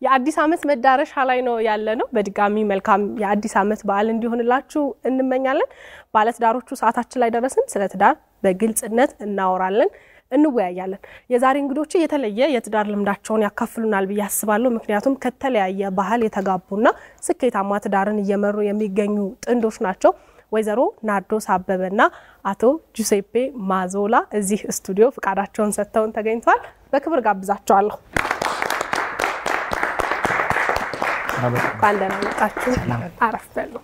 የአዲስ ዓመት መዳረሻ ላይ ነው ያለ ነው። በድጋሚ መልካም የአዲስ ዓመት በዓል እንዲሆንላችሁ እንመኛለን። ባለትዳሮቹ ሰዓታችን ላይ ደረስን። ስለ ትዳር በግልጽነት እናወራለን፣ እንወያያለን። የዛሬ እንግዶች የተለየ የትዳር ልምዳቸውን ያካፍሉናል ብዬ አስባለሁ። ምክንያቱም ከተለያየ ባህል የተጋቡና ስኬታማ ትዳርን እየመሩ የሚገኙ ጥንዶች ናቸው። ወይዘሮ ናርዶስ አበበና አቶ ጁሴፔ ማዞላ እዚህ ስቱዲዮ ፍቃዳቸውን ሰጥተውን ተገኝተዋል። በክብር ጋብዛቸዋለሁ። እንኳን ደህና መጣችሁ። አረፍ በሉ።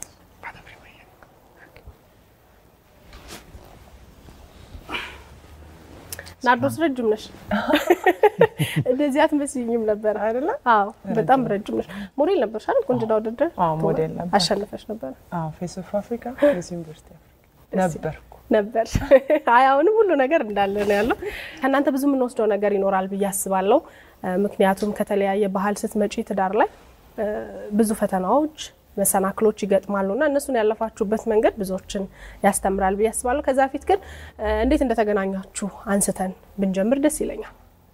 ናርዶስ ረጅም ነሽ፣ እንደዚህ አትመስይኝም ነበር አይደለ? አዎ በጣም ረጅም ነሽ። ሞዴል ነበርሽ አይደል? ቁንጅና ውድድር ሞዴል ነበር። አሸንፈሽ ነበር ፌስ ኦፍ አፍሪካ ሚስ ዩኒቨርሲቲ ነበርኩ ነበር። አይ አሁንም ሁሉ ነገር እንዳለ ነው ያለው። ከእናንተ ብዙ የምንወስደው ነገር ይኖራል ብዬ አስባለሁ። ምክንያቱም ከተለያየ ባህል ስትመጪ ትዳር ላይ ብዙ ፈተናዎች መሰናክሎች ይገጥማሉ እና እነሱን ያለፋችሁበት መንገድ ብዙዎችን ያስተምራል ብዬ አስባለሁ። ከዛ በፊት ግን እንዴት እንደተገናኛችሁ አንስተን ብንጀምር ደስ ይለኛል።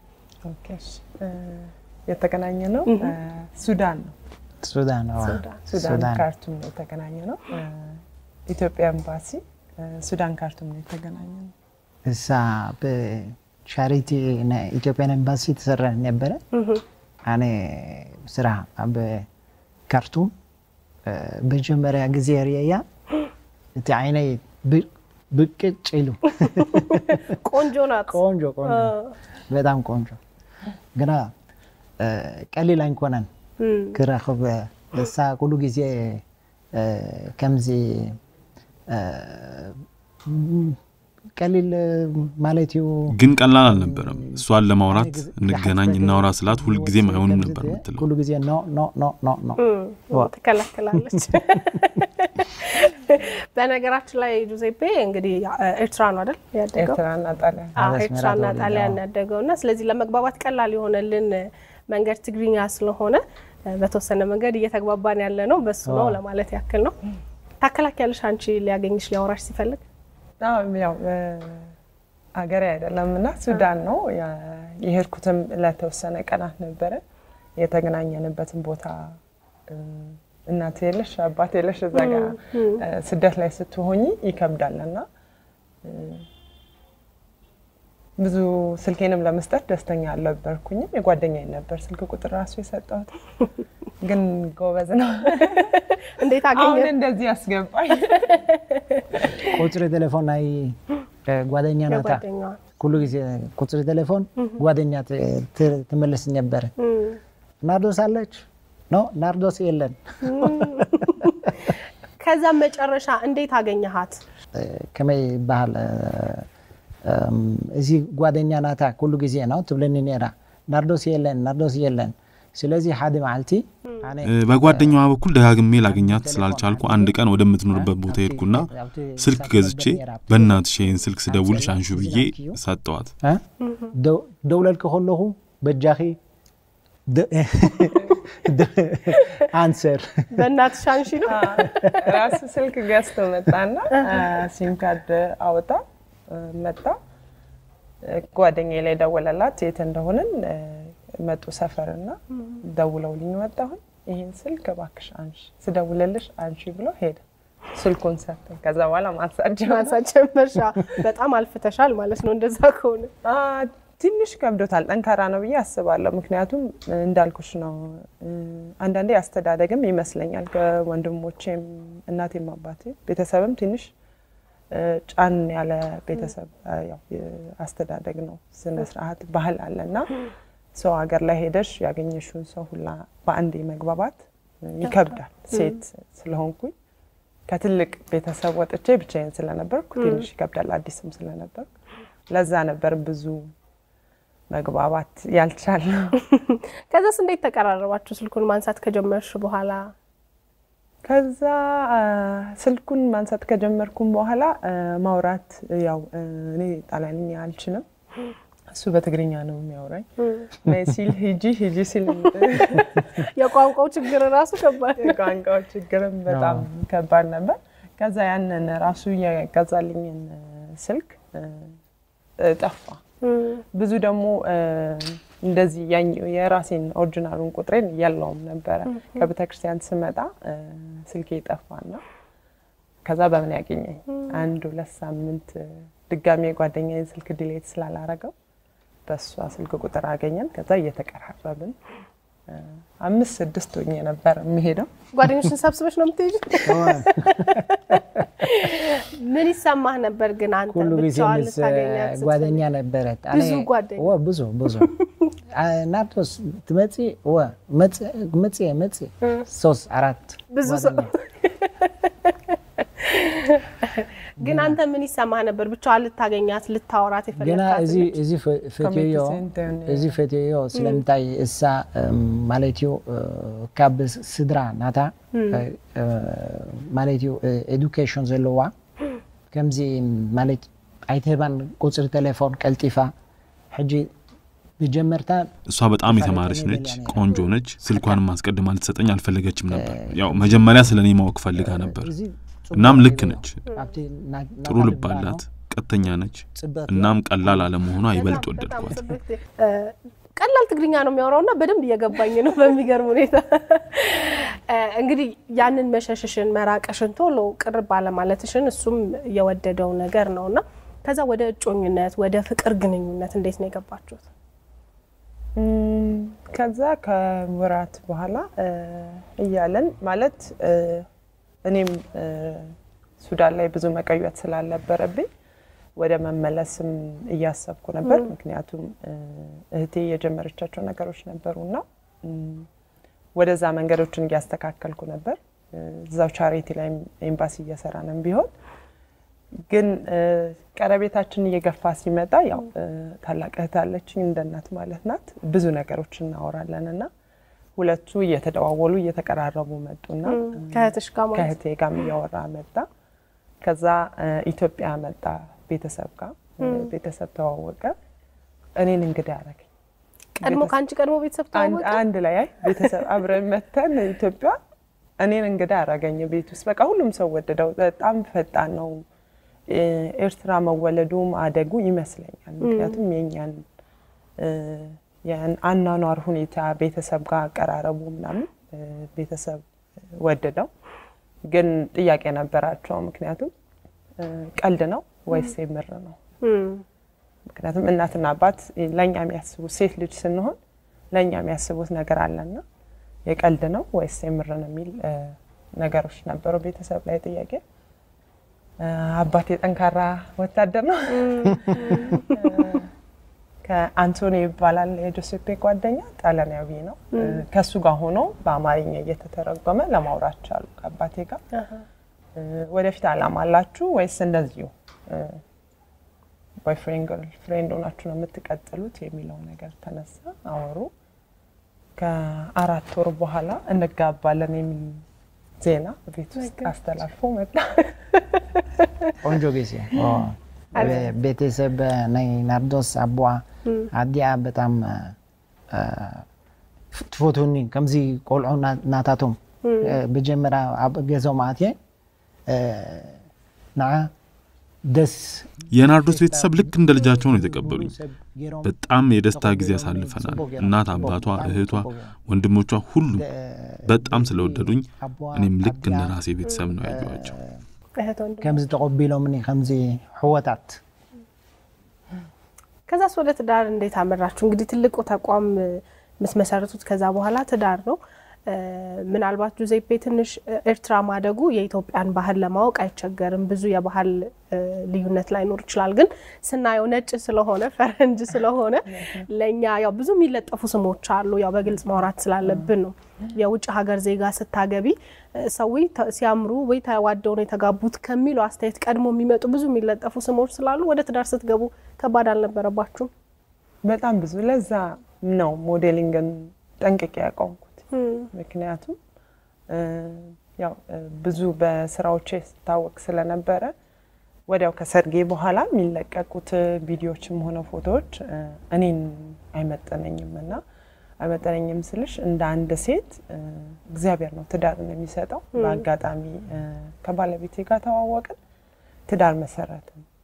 የተገናኘ ነው ሱዳን ነው ሱዳን ሱዳን ካርቱም ነው የተገናኘ ነው። ኢትዮጵያ ኤምባሲ ሱዳን ካርቱም ነው የተገናኘ ነው። እዛ በቻሪቲ ኢትዮጵያን ኤምባሲ ተሰራ ነበረ። አነ ስራ በካርቱም መጀመሪያ ጊዜ ርያ እቲ ዓይነይ ብቅጭ ኢሉ ቆንጆ ናት። ቆንጆ ቆንጆ በጣም ቆንጆ ግና ቀሊል ኣይኮነን ክረኽብ እሳ ኩሉ ግዜ ከምዚ ቀሊል ማለት እዩ ግን ቀላል አልነበረም። እሷን ለማውራት እንገናኝ እናውራ ስላት ሁልጊዜም አይሆንም ነበር የምትለው። ኩሉ ጊዜ ኖ ኖ ኖ ኖ ኖ ትከላከላለች። በነገራችን ላይ ጁዜፔ እንግዲህ ኤርትራ ነው አይደል ያደገው? ኤርትራና ጣሊያን ኤርትራና ጣሊያን ያደገው እና ስለዚህ ለመግባባት ቀላል የሆነልን መንገድ ትግርኛ ስለሆነ በተወሰነ መንገድ እየተግባባን ያለ ነው በሱ ነው ለማለት ያክል ነው። ታከላኪያለሽ አንቺ ሊያገኝሽ ሊያወራሽ ሲፈልግ ያው ሀገሬ አይደለም እና ሱዳን ነው የሄድኩትም ለተወሰነ ቀናት ነበረ። የተገናኘንበትን ቦታ እናት የለሽ አባት የለሽ እዛ ጋ ስደት ላይ ስትሆኝ ይከብዳል እና ብዙ ስልኬንም ለመስጠት ደስተኛ አልነበርኩኝም። የጓደኛዬ ነበር ስልክ ቁጥር ራሱ የሰጠሁት፣ ግን ጎበዝ ነው። እንዴት አሁን አገኘ? እንደዚህ ያስገባኝ ቁፅሪ ቴሌፎን ናይ ጓደኛ ናታ የጓደኛዋ ኩሉ ግዜ ቁፅሪ ቴሌፎን ጓደኛ ትመልስ ነበረ። ናርዶስ አለች? ኖ ናርዶስ የለን። ከዛም መጨረሻ እንዴት አገኘሃት? ከመይ ይበሃል እዚ ጓደኛ ናታ ኩሉ ግዜ ነው ትብለኒ ነራ ናርዶስ የለን ናርዶስ የለን። ስለዚ ሓደ መዓልቲ ኣነ በጓደኛዋ በኩል ደጋግሜ ላገኛት ስላልቻልኩ አንድ ቀን ወደምትኖርበት ቦታ ሄድኩና ስልክ ገዝቼ በእናትሽ ይህን ስልክ ስደውልሽ አንሹ ብዬ ሰጠዋት። እ? ደው- ደውለልክ ከለኹ በጃኺ ደ- ደ- አንሰር በእናትሽ አንሺ ነው። ራሱ ስልክ ገዝቶ መጣና ሲም ካርድ አወጣ መጣ። ጓደኛዬ ላይ ደወለላት የት እንደሆንን መጡ ሰፈርና ደውለውልኝ ወጣሁኝ። ይህን ስልክ እባክሽ አንሺ፣ ስደውልልሽ አንሺ ብሎ ሄደ። ስልኩን ሰጠኝ። ከዛ በኋላ ማንሳት ጀመረ። ማንሳት ጀመርሻ። በጣም አልፍተሻል ማለት ነው እንደዛ ከሆነ። አ፣ ትንሽ ከብዶታል። ጠንካራ ነው ብዬ አስባለሁ። ምክንያቱም እንዳልኩሽ ነው። አንዳንዴ አስተዳደግም ይመስለኛል ከወንድሞቼም እናቴም አባቴ ቤተሰብም ትንሽ ጫን ያለ ቤተሰብ ያው አስተዳደግ ነው። ስነ ስርዓት ባህል አለ እና ሰው ሀገር ላይ ሄደሽ ያገኘሽውን ሰው ሁላ በአንዴ መግባባት ይከብዳል። ሴት ስለሆንኩኝ ከትልቅ ቤተሰብ ወጥቼ ብቻዬን ስለነበርኩ ትንሽ ይከብዳል። አዲስም ስለነበርኩ ለዛ ነበር ብዙ መግባባት ያልቻልነው። ከዛስ እንዴት ተቀራረባችሁ? ስልኩን ማንሳት ከጀመርሽ በኋላ ከዛ ስልኩን ማንሳት ከጀመርኩም በኋላ ማውራት ያው እኔ ጣሊያንኛ አልችልም፣ እሱ በትግርኛ ነው የሚያወራኝ። ነይ ሲል ሂጂ ሂጂ ሲል የቋንቋው ችግር ራሱ ከባድ ነው። የቋንቋው ችግርም በጣም ከባድ ነበር። ከዛ ያንን ራሱ የገዛልኝን ስልክ ጠፋ። ብዙ ደግሞ እንደዚህ የራሴን ኦሪጂናሉን ቁጥሬን የለውም ነበረ። ከቤተክርስቲያን ስመጣ ስልኬ ጠፋና ከዛ በምን ያገኘኝ አንድ ሁለት ሳምንት ድጋሚ የጓደኛዬን ስልክ ዲሌት ስላላረገው በእሷ ስልክ ቁጥር አገኘን። ከዛ እየተቀራረብን አምስት ስድስት ሆኜ ነበር የሚሄደው። ጓደኞችን ሰብስበሽ ነው የምትሄጂው? ምን ይሰማህ ነበር ግን አንተ ሁሉ ጊዜ ብቻዋን ምስ ልታገኛት ስትል? ጓደኛ ነበረት። ብዙ ጓደኛ? ወ ብዙ ብዙ ናርዶስ ትመጪ ወ መጽ መጽ ሶስት አራት ብዙ ሰው ጓደኛ። ግን አንተ ምን ይሰማህ ነበር ብቻዋን ልታገኛት ልታወራት ገና የፈለግካት እዚ ልጅ? እዚ ፈትዮ ኮሚኒቲ እዚ ፈትዮ ስለምንታይ እሳ ማለት እዩ ካብ ስድራ ናታ ማለት እዩ ኤዱኬሽን ዘለዋ ከምዚ ማለት ኣይትህባን ቁፅሪ ቴሌፎን ቀልጢፋ ሕጂ ብጀመርታ እሷ በጣም የተማረች ነች፣ ቆንጆ ነች። ስልኳንም ማስቀድማ ልትሰጠኝ አልፈለገችም ነበር። ያው መጀመሪያ ስለ እኔ ማወቅ ፈልጋ ነበር። እዚ እናም ልክ ነች። ኣብቲ ና- ጥሩ ናታ ልብ ልባ አላት፣ ነው። ቀጥተኛ ነች። ጽበት እናም ቀላል አለመሆኗ ይበልጥ በጣም በጣም ወደድኳት። ጽብት እ፣ ቀላል ትግርኛ ነው የሚያወራው እና በደንብ እየገባኝ ነው በሚገርም ሁኔታ። እ፣ እንግዲህ ያንን መሸሽሽን መራቅሽን ቶሎ ቅር ባለማለትሽን እሱም የወደደው ነገር ነው እና ከዛ ወደ እጮኝነት ወደ ፍቅር ግንኙነት እንዴት ነው የገባችሁት? እም፣ ከዛ ከወራት በኋላ እ፣ እያለን ማለት እ፣ እኔም እ፣ ሱዳን ላይ ብዙ መቆየት ስላልነበረብኝ ወደ መመለስም እያሰብኩ ነበር። ምክንያቱም እ፣ እህቴ የጀመረቻቸው ነገሮች ነበሩና እም፣ ወደዛ መንገዶችን እያስተካከልኩ ነበር። እ፣ እዛው ቻሪቲ ላይ ኤምባሲ እየሰራንም ቢሆን ግን እ፣ ቀረቤታችን እየገፋ ሲመጣ ያው እ፣ ታላቅ እህት አለችኝ እንደ እናት ማለት ናት። ብዙ ነገሮች እናወራለን እና ሁለቱ እየተደዋወሉ እየተቀራረቡ መጡና ከእህትሽ ጋር ማለት ከእህቴ ጋርም እያወራ መጣ። ከዛ እ፣ ኢትዮጵያ መጣ ቤተሰብ ጋር እ፣ ቤተሰብ ተዋወቀ። እኔን እንግዳ ያደረገኝ ቀድሞ ከአንቺ ቀድሞ ቤተሰብ አንድ- ተዋወቀ? አንድ ላይ አይ ቤተሰብ አብረን መተን ኢትዮጵያ እኔን እንግዳ ያደረገኝ ቤት ውስጥ በቃ ሁሉም ሰው ወደደው። በጣም ፈጣን ነው እ፣ ኤርትራ መወለዱ ማደጉ ይመስለኛል። ምክንያቱም የኛን እ፣ ያን አኗኗር ሁኔታ ቤተሰብ ጋር አቀራረቡ ምናምን እ፣ ቤተሰብ ወደደው። ግን ጥያቄ ነበራቸው። ምክንያቱም እ፣ ቀልድ ነው ወይስ የምር ነው? እም፣ ምክንያቱም እናትና አባት ለእኛ የሚያስቡት ሴት ልጅ ስንሆን ለእኛ የሚያስቡት ነገር አለና የቀልድ ነው ወይስ የምር ነው የሚል እ፣ ነገሮች ነበሩ ቤተሰብ ላይ ጥያቄ። እ፣ አባቴ ጠንካራ ወታደር ነው። እ፣ ከአንቶኒ ይባላል የጆሴፔ ጓደኛ ጣሊያናዊ ነው። እ፣ ከእሱ ጋር ሆኖ በአማርኛ እየተተረጎመ ለማውራት ቻሉ ከአባቴ ጋር አሃ። እ፣ ወደፊት አላማ አላችሁ ወይስ እንደዚሁ ቦይፍሬንድ ገርልፍሬንድ ሆናችሁ ነው የምትቀጥሉት የሚለው ነገር ተነሳ። አወሩ። ከአራት ወር በኋላ እንጋባለን የሚል ዜና ቤት ውስጥ አስተላልፎ መጣ። ቆንጆ ጊዜ ኦ፣ ቤተሰብ ናይ ናርዶስ ኣቦኣ ኣዲኣ በጣም አ፣ ትፈትውኒ ከምዚ ቆልዑ ና- ናታቶም ብጀመራ ኣብ ገዞም ኣትየ አ፣ ንዓ ደስ የናርዶስ ቤተሰብ ልክ እንደ ልጃቸው ነው የተቀበሉኝ። ገይሮም በጣም የደስታ ጊዜ አሳልፈናል። እናት፣ አባቷ፣ እህቷ፣ ወንድሞቿ ሁሉ በጣም ስለወደዱኝ እኔም ልክ እንደ ራሴ ቤተሰብ ነው ያየኋቸው። እህት ወንድም ከምዚ ተቀቢሎምኒ ከምዚ ሕወታት ከዛስ ወደ ትዳር እንዴት አመራችሁ? እንግዲህ ትልቁ ተቋም እ፣ የምትመሰርቱት ከዛ በኋላ ትዳር ነው። እ፣ ምናልባት ጁዜፔ ትንሽ እ፣ ኤርትራ ማደጉ የኢትዮጵያን ባህል ለማወቅ አይቸገርም። ብዙ የባህል እ፣ ልዩነት ላይኖር ይችላል። ግን ስናየው ነጭ ስለሆነ ፈረንጅ ስለሆነ ለእኛ ያው ብዙ የሚለጠፉ ስሞች አሉ። ያው በግልጽ ማውራት ስላለብን ነው። የውጭ ሀገር ዜጋ ስታገቢ እ፣ ሰው ተ- ሲያምሩ ወይ ተዋደው ነው የተጋቡት ከሚለው አስተያየት ቀድሞ የሚመጡ ብዙ የሚለጠፉ ስሞች ስላሉ ወደ ትዳር ስትገቡ ከባድ አልነበረባችሁም? በጣም ብዙ። ለዛ ነው ሞዴሊንግን ጠንቅቄ ያቆምኩት። ምክንያቱም እ፣ ያው እ፣ ብዙ በስራዎቼ ስታወቅ ስለነበረ ወዲያው ከሰርጌ በኋላ የሚለቀቁት ቪዲዮዎችም ሆነ ፎቶዎች እ፣ እኔን አይመጠነኝም እና አይመጠነኝም ስልሽ እንደ አንድ ሴት እ፣ እግዚአብሔር ነው ትዳርን የሚሰጠው። በአጋጣሚ እ፣ ከባለቤቴ ጋር ተዋወቅን፣ ትዳር መሰረትን።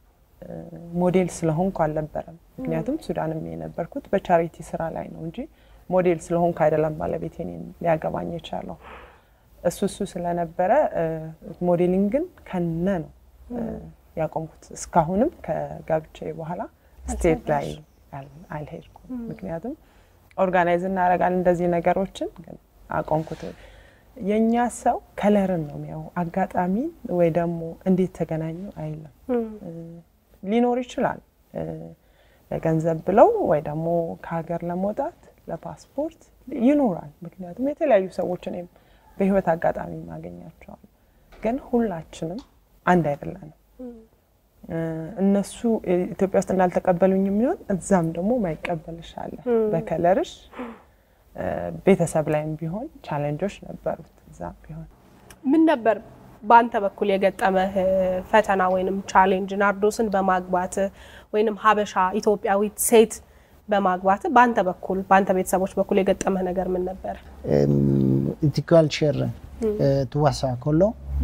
ሞዴል ስለሆንኩ አልነበረም። ምክንያቱም ሱዳንም የነበርኩት በቻሪቲ ስራ ላይ ነው እንጂ ሞዴል ስለሆንኩ አይደለም ባለቤቴ እኔን ሊያገባኝ የቻለው። እሱ እሱ ስለነበረ ሞዴሊንግን ከነ ነው ያቆምኩት። እስካሁንም ከጋብቻ በኋላ ስቴት ላይ አልሄድኩም። ምክንያቱም ኦርጋናይዝ እናደርጋለን እንደዚህ ነገሮችን ግን አቆምኩት። የእኛ ሰው ከለርን ነው የሚያው አጋጣሚ ወይ ደግሞ እንዴት ተገናኙ አይልም። ሊኖር ይችላል ለገንዘብ ብለው ወይ ደግሞ ከሀገር ለመውጣት ለፓስፖርት ይኖራል። ምክንያቱም የተለያዩ ሰዎች እኔም በህይወት አጋጣሚ ማገኛቸዋል። ግን ሁላችንም አንድ አይደለንም። እነሱ ኢትዮጵያ ውስጥ እንዳልተቀበሉኝ የሚሆን እዛም ደግሞ ማይቀበልሽ አለ። በከለርሽ ቤተሰብ ላይም ቢሆን ቻሌንጆች ነበሩት። እዛም ቢሆን ምን ነበር በአንተ በኩል የገጠመህ ፈተና ወይንም ቻሌንጅ ናርዶስን በማግባት ወይንም ሀበሻ ኢትዮጵያዊት ሴት በማግባት በአንተ በኩል በአንተ ቤተሰቦች በኩል የገጠመህ ነገር ምን ነበር? እቲ ካልቸር ትዋሳ ከሎ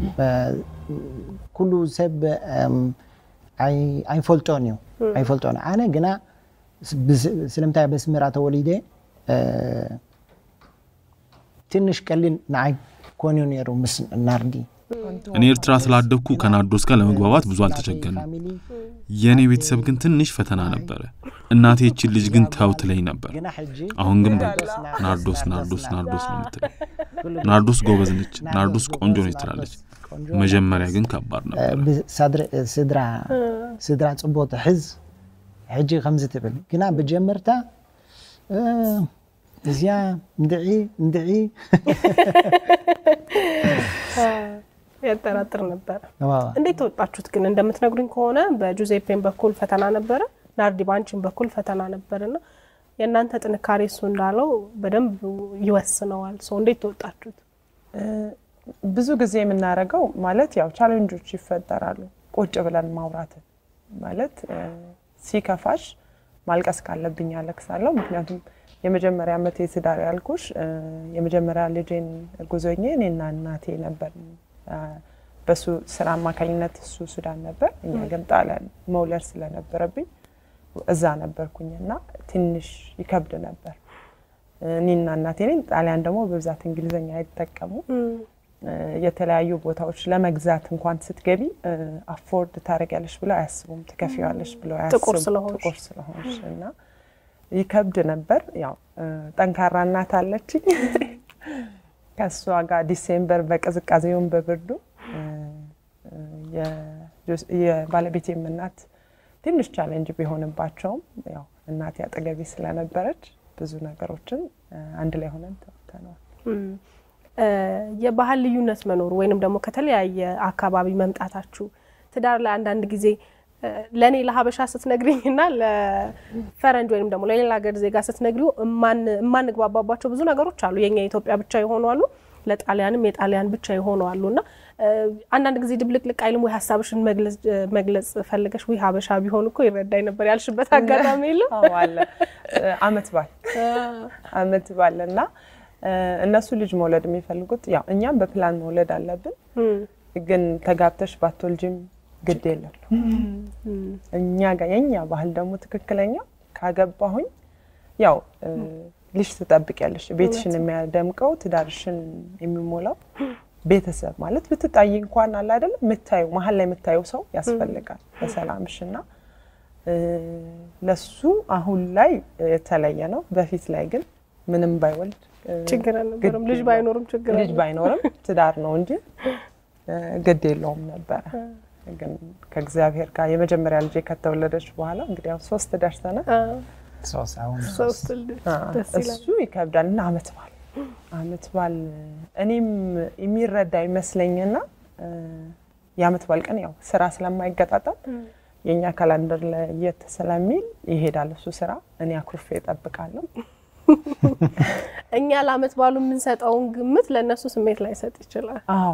ኩሉ ሰብ ኣይፈልጦን እዩ ኣይፈልጦን ኣነ ግና ስለምንታይ በስምራ ተወሊደ ትንሽ ቀሊል ንዓይ ኮንዩ ነይሩ ምስ ናርዲ እኔ ኤርትራ ስላደግኩ ከናርዶስ ጋር ለመግባባት ብዙ አልተቸገርንም። የእኔ ቤተሰብ ግን ትንሽ ፈተና ነበረ። እናቴ ይችን ልጅ ግን ተው ትለኝ ነበር። አሁን ግን ናርዶስ ናርዶስ ናርዶስ ነው የምትለኝ። ናርዶስ ጎበዝ ነች፣ ናርዶስ ቆንጆ ነች ትላለች። መጀመሪያ ግን ከባድ ነበር። ስድራ ፅቡቅ ትሕዝ ሕጂ ከምዚ ትብል ግና ብጀመርታ እዚያ እንድዒ እንድዒ ያጠራጥር ነበረ። እንዴት ተወጣችሁት ግን? እንደምትነግሩኝ ከሆነ በጁዜፔን በኩል ፈተና ነበረ፣ ናርዲ ባንቺን በኩል ፈተና ነበርና የእናንተ ጥንካሬ እሱ እንዳለው በደንብ ይወስነዋል። ሰው እንዴት ተወጣችሁት? ብዙ ጊዜ የምናደርገው ማለት ያው ቻሌንጆች ይፈጠራሉ። ቁጭ ብለን ማውራትን ማለት ሲከፋሽ ማልቀስ ካለብኝ አለቅሳለሁ። ምክንያቱም የመጀመሪያ ዓመት የትዳር ያልኩሽ የመጀመሪያ ልጄን እርጉዞኜ እኔና እናቴ ነበር። በሱ ስራ አማካኝነት እሱ ሱዳን ነበር፣ እኛ ግን ጣሊያን መውለድ ስለነበረብኝ እዛ ነበርኩኝ እና ትንሽ ይከብድ ነበር። እኔና እናቴ ነኝ። ጣሊያን ደግሞ በብዛት እንግሊዝኛ አይጠቀሙ። የተለያዩ ቦታዎች ለመግዛት እንኳን ስትገቢ አፎርድ ታደርጊያለሽ ብለው አያስቡም። ትከፊዋለሽ ብለው አያስቡም ጥቁር ስለሆንሽ ጥቁር ስለሆንሽ እና ይከብድ ነበር። ያው ጠንካራ እናት አለችኝ። ከእሷ ጋር ዲሴምበር በቅዝቃዜውን በብርዱ የባለቤቴም እናት ትንሽ ቻሌንጅ ቢሆንባቸውም ያው እናቴ አጠገቤ ስለነበረች ብዙ ነገሮችን አንድ ላይ ሆነን ተወጥተነዋል። የባህል ልዩነት መኖሩ ወይንም ደግሞ ከተለያየ አካባቢ መምጣታችሁ ትዳር ላይ አንዳንድ ጊዜ ለእኔ ለሀበሻ ስትነግሪኝ እና ለፈረንጅ ወይም ደግሞ ለሌላ ሀገር ዜጋ ስትነግሪው የማንግባባባቸው ብዙ ነገሮች አሉ። የኛ የኢትዮጵያ ብቻ የሆኑ አሉ፣ ለጣሊያንም የጣሊያን ብቻ የሆኑ አሉ እና አንዳንድ ጊዜ ድብልቅልቅ አይልም ወይ ሀሳብሽን መግለጽ ፈልገሽ ወይ ሀበሻ ቢሆን እኮ ይረዳኝ ነበር ያልሽበት አጋጣሚ የለም? አለ አመት ባል አመት ባል እና እነሱ ልጅ መውለድ የሚፈልጉት ያው እኛም በፕላን መውለድ አለብን፣ ግን ተጋብተሽ ባትወልጂም ግድ የለም እኛ ጋር የኛ ባህል ደግሞ ትክክለኛ ካገባሁኝ ያው ልጅ ትጠብቂያለሽ። ቤትሽን የሚያደምቀው ትዳርሽን የሚሞላው ቤተሰብ ማለት ብትጣይ እንኳን አለ አይደለም የምታዩ መሀል ላይ የምታየው ሰው ያስፈልጋል በሰላምሽ እና ለሱ አሁን ላይ የተለየ ነው። በፊት ላይ ግን ምንም ባይወልድ ችግር አልነበረም። ልጅ ባይኖርም ችግር ልጅ ባይኖርም ትዳር ነው እንጂ ግድ የለውም ነበረ። ግን ከእግዚአብሔር ጋር የመጀመሪያ ልጄ ከተወለደች በኋላ እንግዲህ ያው ሶስት ደርሰናል። እሱ ይከብዳል እና አመት በዓል አመት በዓል እኔም የሚረዳ ይመስለኝና የአመት በዓል ቀን ያው ስራ ስለማይገጣጠም የእኛ ካላንደር ለየት ስለሚል ይሄዳል እሱ ስራ፣ እኔ አኩርፌ እጠብቃለሁ። እኛ ለአመት በዓሉ የምንሰጠውን ግምት ለእነሱ ስሜት ላይሰጥ ይችላል። አዎ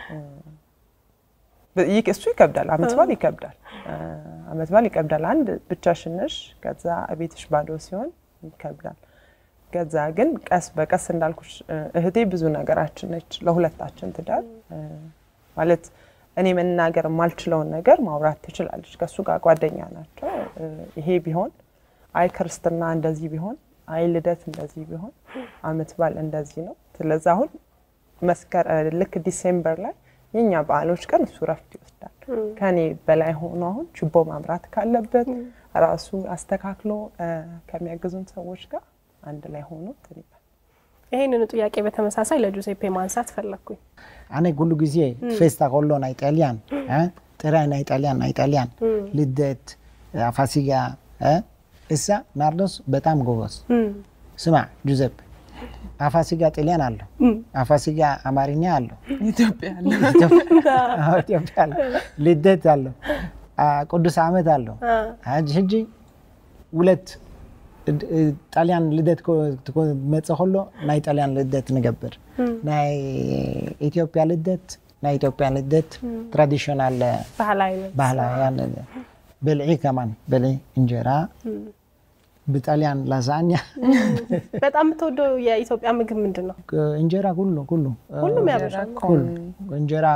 እሱ ይከብዳል። አመት በዓል ይከብዳል። አመት በዓል ይከብዳል። አንድ ብቻሽን ነሽ፣ ከዛ ቤትሽ ባዶ ሲሆን ይከብዳል። ከዛ ግን ቀስ በቀስ እንዳልኩሽ እህቴ ብዙ ነገራችን ነች ለሁለታችን ትዳር ማለት እኔ መናገር የማልችለውን ነገር ማውራት ትችላለች። ከእሱ ጋር ጓደኛ ናቸው። ይሄ ቢሆን አይ ክርስትና እንደዚህ ቢሆን አይ ልደት እንደዚህ ቢሆን አመት በዓል እንደዚህ ነው። ስለዚህ አሁን መስከረ ልክ ዲሴምበር ላይ የኛ በዓሎች ቀን እሱ ረፍት ይወስዳል። ከኔ በላይ ሆኖ አሁን ችቦ ማምራት ካለበት ራሱ አስተካክሎ ከሚያግዙን ሰዎች ጋር አንድ ላይ ሆኖ እንትን ይላል። ይህንኑ ጥያቄ በተመሳሳይ ለጁሴፔ ማንሳት ፈለግኩኝ። አነ ኩሉ ጊዜ ፌስታ ኮሎ ናይ ጣልያን ጥራይ ናይ ጣልያን ናይ ጣልያን ልደት ፋሲጋ እሳ ናርዶስ በጣም ጎበዝ ስማ ጁዘፕ አፋሲጋ ጣሊያን አለው፣ አፋሲጋ አማርኛ አለው፣ ኢትዮጵያ አለ። ኢትዮጵያ አለው፣ ልደት አለው፣ ቅዱስ ዓመት አለው። ሕጂ ሁለት ጣልያን ልደት መፅእ ከሎ ናይ ጣልያን ልደት ንገብር ናይ ኢትዮጵያ ልደት ናይ ኢትዮጵያ ልደት ትራዲሽናል ባህላውያን በልዒ ከማን በልዒ እንጀራ ብጣሊያን ላዛኛ በጣም የምትወደው የኢትዮጵያ ምግብ ምንድን ነው? እንጀራ ሁሉ ሁሉ ሁሉም ያበሻል። እንጀራ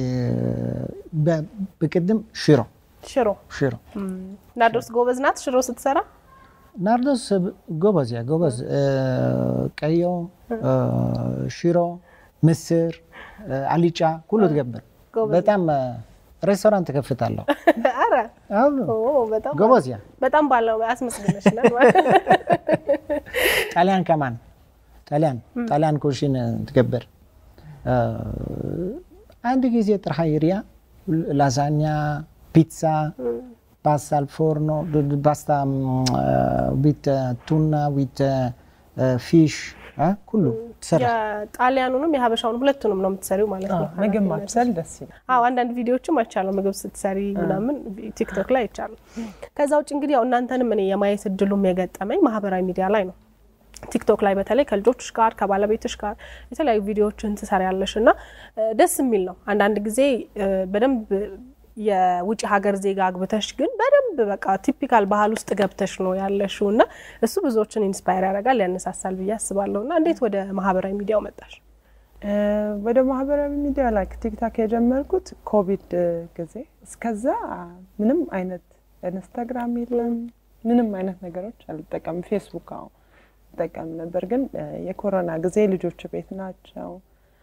ብቅድም ሽሮ ሽሮ ሽሮ ናርዶስ ጎበዝ ናት ሽሮ ስትሰራ። ናርዶስ ጎበዝ ያ ጎበዝ ቀዮ ሽሮ ምስር አሊጫ ሁሉ ትገብር በጣም ሬስቶራንት ከፍታለሁ። ኧረ በጣም ጎበዝ ያ በጣም ባለው አስመስግነሽ ጣሊያን ከማን ጣሊያን ጣሊያን ኩሽን ትገብር አንድ ጊዜ ጥርሃ ይርያ ላዛኛ ፒዛ ፓስታ አል ፎርኖ ፓስታ ዊት ቱና ዊት ፊሽ ሁሉ ትሰራ የጣሊያኑንም የሀበሻውንም ሁለቱንም ነው የምትሰሪው ማለት ነው። ምግብ ማብሰል ደስ ይላል። አዎ አንዳንድ ቪዲዮዎችም አይቻለሁ ምግብ ስትሰሪ ምናምን ቲክቶክ ላይ አይቻለሁ። ከዛ ውጭ እንግዲህ ያው እናንተንም እኔ የማየት እድሉም የገጠመኝ ማህበራዊ ሚዲያ ላይ ነው። ቲክቶክ ላይ በተለይ ከልጆችሽ ጋር ከባለቤትሽ ጋር የተለያዩ ቪዲዮዎችን ትሰሪያለሽ እና ደስ የሚል ነው። አንዳንድ ጊዜ በደንብ የውጭ ሀገር ዜጋ አግብተሽ ግን በደንብ በቃ ቲፒካል ባህል ውስጥ ገብተሽ ነው ያለሽው እና እሱ ብዙዎችን ኢንስፓየር ያደርጋል ያነሳሳል ብዬ አስባለሁ። እና እንዴት ወደ ማህበራዊ ሚዲያው መጣሽ? ወደ ማህበራዊ ሚዲያ ላይ ቲክታክ የጀመርኩት ኮቪድ ጊዜ፣ እስከዛ ምንም አይነት ኢንስታግራም የለም ምንም አይነት ነገሮች አልጠቀምም። ፌስቡክ አዎ ጠቀም ነበር፣ ግን የኮሮና ጊዜ ልጆች ቤት ናቸው።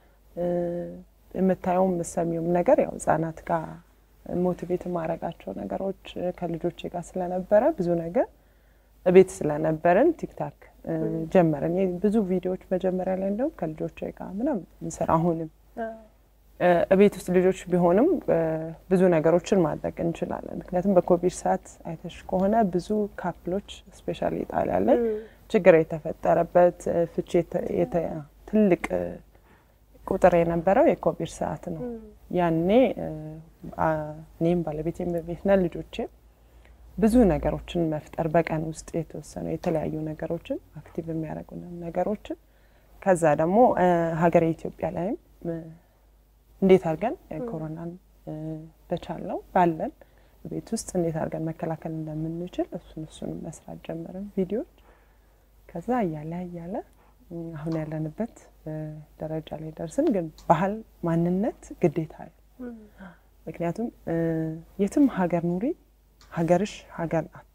የምታየውም የምሰሚውም ነገር ያው ህጻናት ጋር ሞቲቬት የማረጋቸው ነገሮች ከልጆቼ ጋር ስለነበረ ብዙ ነገር እቤት ስለነበረን ቲክታክ ጀመረን። ብዙ ቪዲዮዎች መጀመሪያ ላይ እንደውም ከልጆቼ ጋር ምናምን እንሰራ አሁንም እቤት ውስጥ ልጆች ቢሆንም ብዙ ነገሮችን ማድረግ እንችላለን። ምክንያቱም በኮቪድ ሰዓት አይተሽ ከሆነ ብዙ ካፕሎች ስፔሻሊ ጣሊያን ላይ ችግር የተፈጠረበት ፍቺ ትልቅ ቁጥር የነበረው የኮቪድ ሰዓት ነው። ያኔ እኔም ባለቤቴም በቤት ነን፣ ልጆቼም ብዙ ነገሮችን መፍጠር በቀን ውስጥ የተወሰኑ የተለያዩ ነገሮችን አክቲቭ የሚያደርጉ ነገሮችን ከዛ ደግሞ ሀገር ኢትዮጵያ ላይም እንዴት አድርገን ኮሮናን በቻልነው ባለን ቤት ውስጥ እንዴት አድርገን መከላከል እንደምንችል እሱን እሱን መስራት ጀመርን ቪዲዮዎች። ከዛ እያለ እያለ አሁን ያለንበት ደረጃ ላይ ደርስን። ግን ባህል ማንነት ግዴታ ምክንያቱም የትም ሀገር ኑሪ ሀገርሽ ሀገር ናት።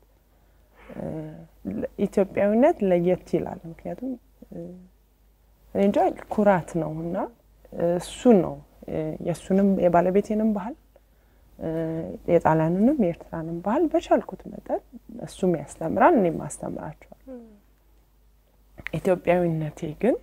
ኢትዮጵያዊነት ለየት ይላል። ምክንያቱም እንጃ ኩራት ነው እና እሱን ነው የእሱንም የባለቤቴንም ባህል የጣሊያኑንም የኤርትራንም ባህል በቻልኩት መጠን እሱም ያስተምራል፣ እኔም አስተምራቸዋል። ኢትዮጵያዊነቴ ግን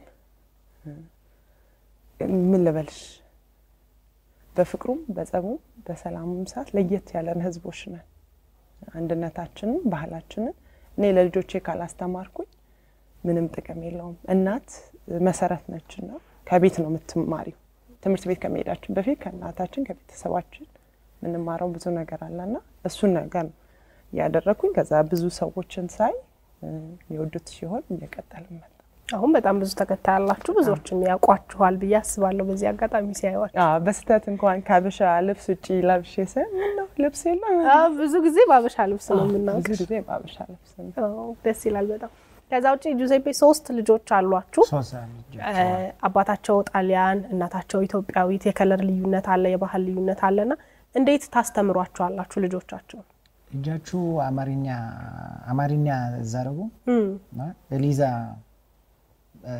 ምን ልበልሽ በፍቅሩም በጸቡም በሰላሙም ሰዓት ለየት ያለን ህዝቦች ነን። አንድነታችንን ባህላችንን እኔ ለልጆቼ ካላስተማርኩኝ ምንም ጥቅም የለውም። እናት መሰረት ነችና ከቤት ነው የምትማሪው። ትምህርት ቤት ከመሄዳችን በፊት ከእናታችን ከቤተሰባችን የምንማረው ብዙ ነገር አለና እሱን ነገር ነው እያደረግኩኝ ከዛ ብዙ ሰዎችን ሳይ የወዱት ሲሆን እየቀጠል መጣ። አሁን በጣም ብዙ ተከታይ ያላችሁ ብዙዎችም ያውቋችኋል ብዬ አስባለሁ። በዚህ አጋጣሚ ሲያዩዋል በስህተት እንኳን ከሀበሻ ልብስ ውጭ ለብሼ ሳይ ምነው ልብስ የለም። ብዙ ጊዜ በሀበሻ ልብስ ነው የምናውቅ። ብዙ ጊዜ በሀበሻ ልብስ ነው። ደስ ይላል በጣም። ከዛ ውጭ ጁዜፔ ሶስት ልጆች አሏችሁ። ሶስት ልጆች እ፣ አባታቸው ጣሊያን፣ እናታቸው ኢትዮጵያዊት። የከለር ልዩነት አለ፣ የባህል ልዩነት አለና እንዴት ታስተምሯቸዋላችሁ ልጆቻቸው? ልጃችሁ አማርኛ አማርኛ ዘረቡ እም፣ እና ኤሊዛ እ፣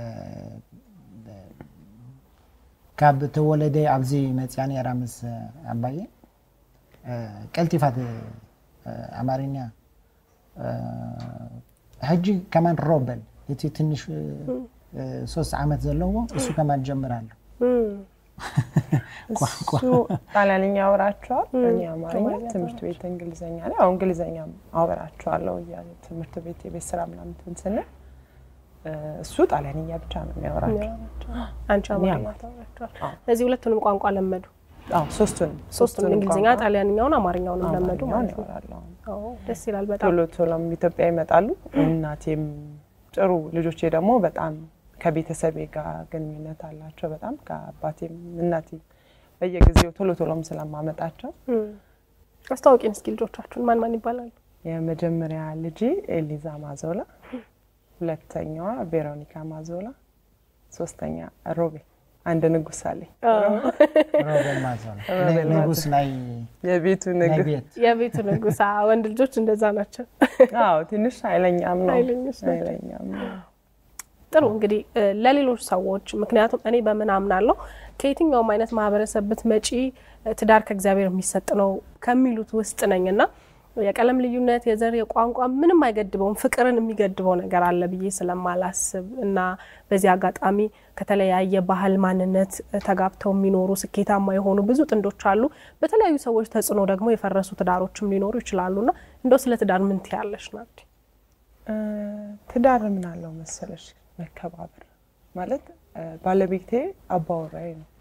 ካብ ተወለደ ኣብዚ መፅያ ነራ ምስ ኣባየ እ፣ ቀልጢፋት እ፣ አማርኛ እ፣ ሕጂ ከማን ሮበል እቲ ትንሽ እ፣ እ፣ ሶስት ዓመት ዘለዎ እሱ ከማን ጀምራለሁ እም፣ ቋንቋ እሱ ጣሊያንኛ አወራቸዋል፣ እኔ አማርኛ፣ ትምህርት ቤት እንግሊዝኛ ላይ አሁን እንግሊዝኛም አወራቸዋለሁ እያለ ትምህርት ቤት የቤት ስራ ምናምን እንትን ስንል እ፣ እሱ ጣሊያንኛ ብቻ ነው የሚያወራቸው። አንቺ አማርኛ ታወራቸዋል። ስለዚህ ሁለቱንም ቋንቋ ለመዱ። አዎ ሶስቱን ሶስቱም እንግሊዝኛ፣ ቋንቋ ጣሊያንኛውን፣ አማርኛውንም ለመዱ አማርኛውን ማለት ነው። ያወራሉ። አዎ፣ ደስ ይላል በጣም። ቶሎ ቶሎም ኢትዮጵያ ይመጣሉ። እናቴም ጥሩ ልጆቼ ደግሞ በጣም ከቤተሰቤ ጋር ግንኙነት አላቸው። በጣም ከአባቴም እናቴ በየጊዜው ቶሎ ቶሎም ስለማመጣቸው እም፣ አስታውቂን እስኪ ልጆቻችሁን ማን ማን ይባላሉ? የመጀመሪያ ልጄ ኤሊዛ ማዞላ፣ ሁለተኛዋ ቬሮኒካ ማዞላ፣ ሶስተኛ ሮቤ አንድ ንጉስ አለኝ። ሮቤል ማዞ ሮቤል ንጉስ ናይ የቤቱ ናይ ንግስ ቤት የቤቱ ንጉስ። አዎ፣ ወንድ ልጆች እንደዛ ናቸው። አዎ ትንሽ ኃይለኛም ነው ኃይለኞች ናቸው። ኃይለኛም ነው። ጥሩ እንግዲህ እ፣ ለሌሎች ሰዎች ምክንያቱም እኔ በምን አምናለሁ ከየትኛውም አይነት ማህበረሰብ ብትመጪ እ፣ ትዳር ከእግዚአብሔር የሚሰጥ ነው ከሚሉት ውስጥ ነኝ እና የቀለም ልዩነት፣ የዘር፣ የቋንቋ ምንም አይገድበውም። ፍቅርን የሚገድበው ነገር አለ ብዬ ስለማላስብ እና በዚህ አጋጣሚ ከተለያየ ባህል ማንነት እ፣ ተጋብተው የሚኖሩ ስኬታማ የሆኑ ብዙ ጥንዶች አሉ። በተለያዩ ሰዎች ተጽዕኖ ደግሞ የፈረሱ ትዳሮችም ሊኖሩ ይችላሉና እንደው ስለ ትዳር ምን ትያለሽ ናት? እ፣ ትዳር ምን አለው መሰለሽ መከባበር ማለት እ፣ ባለቤቴ አባወራዬ ነው።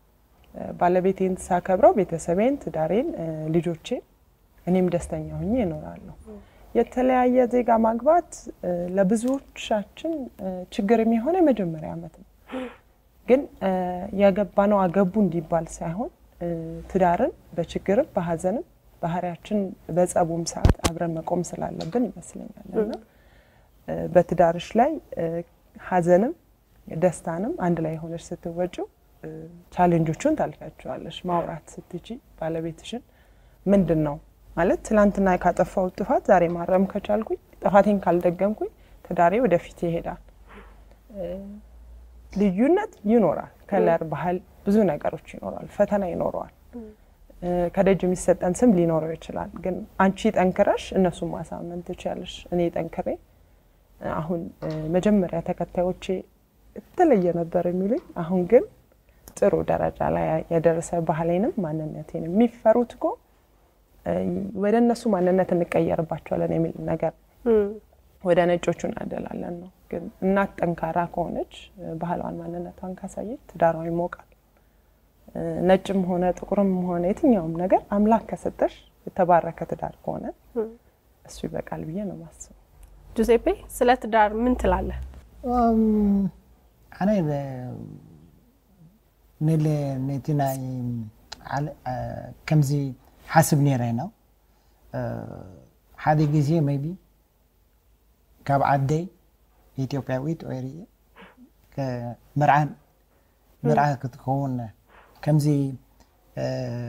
እ፣ ባለቤቴን ሳከብረው ቤተሰቤን፣ ትዳሬን፣ እ፣ ልጆቼን እኔም ደስተኛ ሆኜ እኖራለሁ። የተለያየ ዜጋ ማግባት እ፣ ለብዙዎቻችን እ፣ ችግር የሚሆነ የመጀመሪያ ዓመት ነው። ግን እ፣ ያገባነው አገቡ እንዲባል ሳይሆን እ፣ ትዳርን በችግርም በሀዘንም ባህሪያችን በጸቡም ሰዓት አብረን መቆም ስላለብን ይመስለኛል እና እ፣ በትዳርሽ ላይ እ፣ ሀዘንም ደስታንም አንድ ላይ የሆነች ስትወጪው እ፣ ቻሌንጆቹን ታልፊያቸዋለሽ። ማውራት ስትቺ ባለቤትሽን ምንድን ነው ማለት ትናንትና ካጠፋው ጥፋት ዛሬ ማረም ከቻልኩኝ ጥፋቴን ካልደገምኩኝ ትዳሬ ወደፊት ይሄዳል። እ፣ ልዩነት ይኖራል። ከለር፣ ባህል፣ ብዙ ነገሮች ይኖራል። ፈተና ይኖረዋል። እ፣ ከደጅ የሚሰጠን ስም ሊኖረው ይችላል። ግን አንቺ ጠንክረሽ እነሱን ማሳመን ትችያለሽ። እኔ ጠንክሬ እ፣ አሁን እ፣ መጀመሪያ ተከታዮቼ የተለየ ነበር የሚሉኝ አሁን ግን ጥሩ ደረጃ ላይ የደረሰ ባህሌንም ማንነቴንም የሚፈሩት እኮ እ፣ ወደ እነሱ ማንነት እንቀየርባቸዋለን የሚል ነገር እም፣ ወደ ነጮቹ እናደላለን ነው። ግን እናት ጠንካራ ከሆነች እ፣ ባህሏን ማንነቷን ካሳየች ትዳሯ ይሞቃል። እ፣ ነጭም ሆነ ጥቁርም ሆነ የትኛውም ነገር አምላክ ከሰጠሽ የተባረከ ትዳር ከሆነ እሱ ይበቃል ብዬ ነው ማስበው። ጁሴፔ ስለ ትዳር ምን ትላለህ? ኣነ ንለ ነቲ ናይ ዓለ- አ፣ ከምዚ ሓስብ ነይረ ነው ሓደ ግዜ ሜቢ ካብ ዓደይ ኢትዮጵያዊት ወይ ርየ ምርዓን ምርዓ ክትከውን ከምዚ አ፣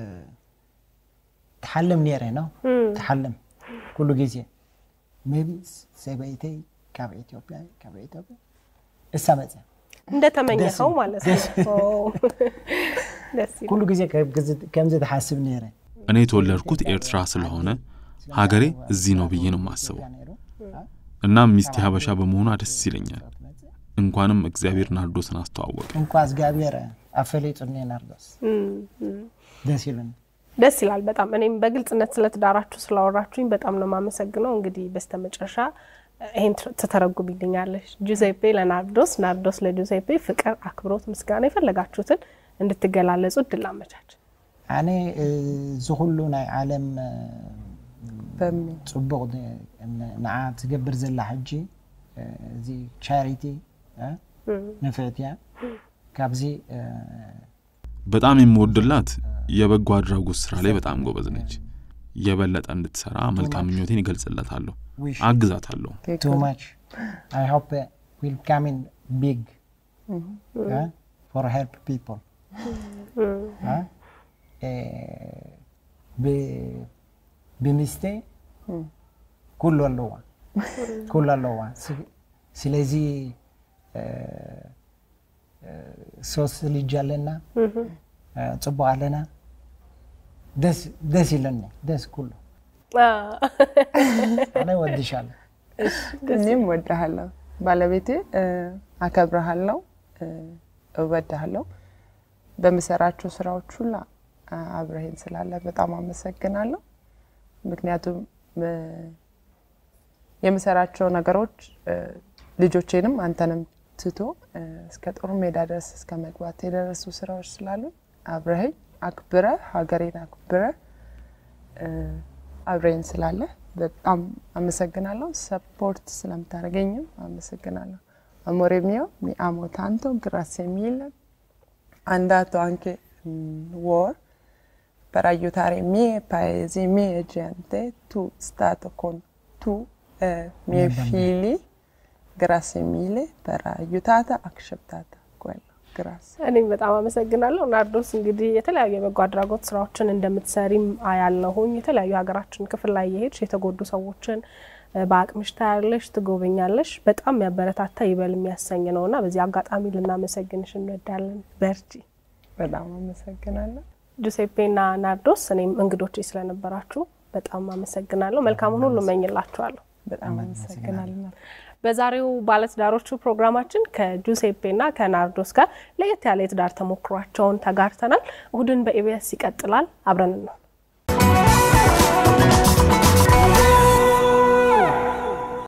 ትሓልም ነይረ ነው ትሓልም ኩሉ ግዜ ሜቢ ሰበይተይ ካብ ኢትዮጵያ ካብ ኢትዮጵያ እሳ መፅያ እንደተመኘኸው ደስ- ማለት ነው። ኦ፣ ደስ ይላል። ኩሉ ግዜ ከምዚ ትሓስብ ነይረ እኔ የተወለድኩት ኤርትራ ስለሆነ ሀገሬ እዚህ ነው ብዬ ነው የማስበው። እናም ሚስቴ ሀበሻ በመሆኗ ደስ ይለኛል። እንኳንም እግዚአብሔር ናርዶስን አስተዋወቀ። እንኳ እግዚአብሔር አፈለጡኒ ናርዶስ እም፣ እም። ደስ ይሉን ደስ ይላል በጣም እኔም በግልጽነት ስለ ትዳራችሁ ስላወራችሁኝ በጣም ነው የማመሰግነው። እንግዲህ በስተመጨረሻ ይህን ትተረጉምልኛለሽ። ጁዜፔ ለናርዶስ፣ ናርዶስ ለጁዜፔ ፍቅር፣ አክብሮት፣ ምስጋና የፈለጋችሁትን እንድትገላለጹ እድል አመቻች። ኣነ እዚ ኩሉ ናይ ዓለም እ፣ በሚ ፅቡቅ ን- ንዓ ትገብር ዘላ ሕጂ እ፣ እዚ ቻሪቲ እ፣ ንፍዕት እያ ካብዚ እ፣ በጣም የምወድላት የበጎ አድራጎት ስራ ላይ በጣም ጎበዝ ነች። የበለጠ እንድትሰራ መልካም ምኞቴን ይገልጽለታለሁ፣ አግዛታለሁ። ቱ ማች I hope uh, will come in big uh, for help people. Uh, ب- በሚስቴ ኩሉ ኣለዋ ኩሉ ኣለዋ ስ- ስለዚ እ፣ እ፣ ሶስት ልጅ ኣለና እ፣ ፅቡቅ ኣለና ደስ ደስ ይለኒ ደስ ኩሉ ኣነ ወድሻለሁ እኔም እወድሃለሁ ባለቤቴ እ፣ አከብረሃለሁ እ፣ እወድሃለሁ በምሰራቸው ስራዎች ሁላ አ- አብረኸኝ ስላለ በጣም አመሰግናለሁ ምክንያቱም እ፣ የምሰራቸው ነገሮች እ፣ ልጆቼንም አንተንም ትቶ እ፣ እስከ ጦር ሜዳ ድረስ እስከ መግባት የደረሱ ስራዎች ስላሉ አብረኸኝ አክብረ ሀገሬን አክብረ እ፣ አብረኝ ስላለ በጣም አመሰግናለሁ። ሰፖርት ስለምታደርገኝም አመሰግናለሁ። አሞሬ ሚዮ ሚ አሞ ታንቶ ግራሴ ሚል አንዳቶ አንኬ ወር per aiutare i miei paesi, i miei gente, tu stato con tu, eh, miei figli. Grazie mille per aiutata, accettata quello. Grazie. እኔም በጣም አመሰግናለሁ ናርዶስ። እንግዲህ የተለያዩ የበጎ አድራጎት ስራዎችን እንደምትሰሪም አያለሁኝ። የተለያዩ ሀገራችን ክፍል ላይ የሄድሽ የተጎዱ ሰዎችን እ፣ በአቅምሽ ታያለሽ፣ ትጎበኛለሽ። በጣም የሚያበረታታ ይበል የሚያሰኝ ነው እና በዚህ አጋጣሚ ልናመሰግንሽ እንወዳለን። በርቺ። በጣም አመሰግናለሁ። ጁሴፔና ናርዶስ፣ እኔም እንግዶቼ ስለነበራችሁ በጣም አመሰግናለሁ። መልካሙን ሁሉ እመኝላችኋለሁ። በጣም አመሰግናለሁ። በዛሬው ባለትዳሮቹ ፕሮግራማችን ከጁሴፔና ከናርዶስ ጋር ለየት ያለ የትዳር ተሞክሯቸውን ተጋርተናል። እሁድን በኢቢኤስ ይቀጥላል። አብረን ነው